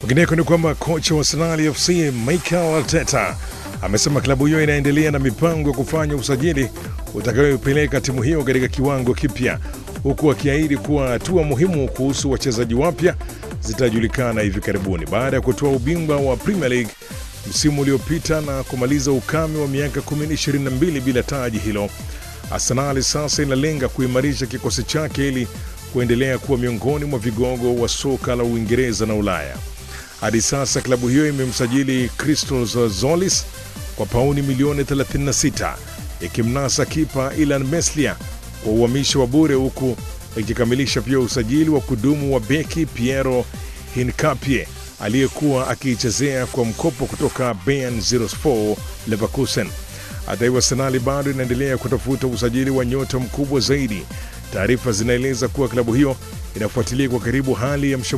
Kwingineko ni kwamba kocha wa Arsenal FC Mikel Arteta amesema klabu hiyo inaendelea na mipango ya kufanya usajili utakayoipeleka timu hiyo katika kiwango kipya, huku akiahidi kuwa hatua muhimu kuhusu wachezaji wapya zitajulikana hivi karibuni. Baada ya kutoa ubingwa wa Premier League msimu uliopita na kumaliza ukame wa miaka 22 bila taji hilo, Arsenal sasa inalenga kuimarisha kikosi chake ili kuendelea kuwa miongoni mwa vigogo wa soka la Uingereza na Ulaya. Hadi sasa klabu hiyo imemsajili Christos Zolis kwa pauni milioni 36 ikimnasa kipa Ilan Meslia kwa uhamisho wa bure huku ikikamilisha pia usajili wa kudumu wa beki Piero Hincapie aliyekuwa akiichezea kwa mkopo kutoka Bayern 04 Leverkusen. Hata hivyo, Arsenal bado inaendelea kutafuta usajili wa nyota mkubwa zaidi. Taarifa zinaeleza kuwa klabu hiyo inafuatilia kwa karibu hali ya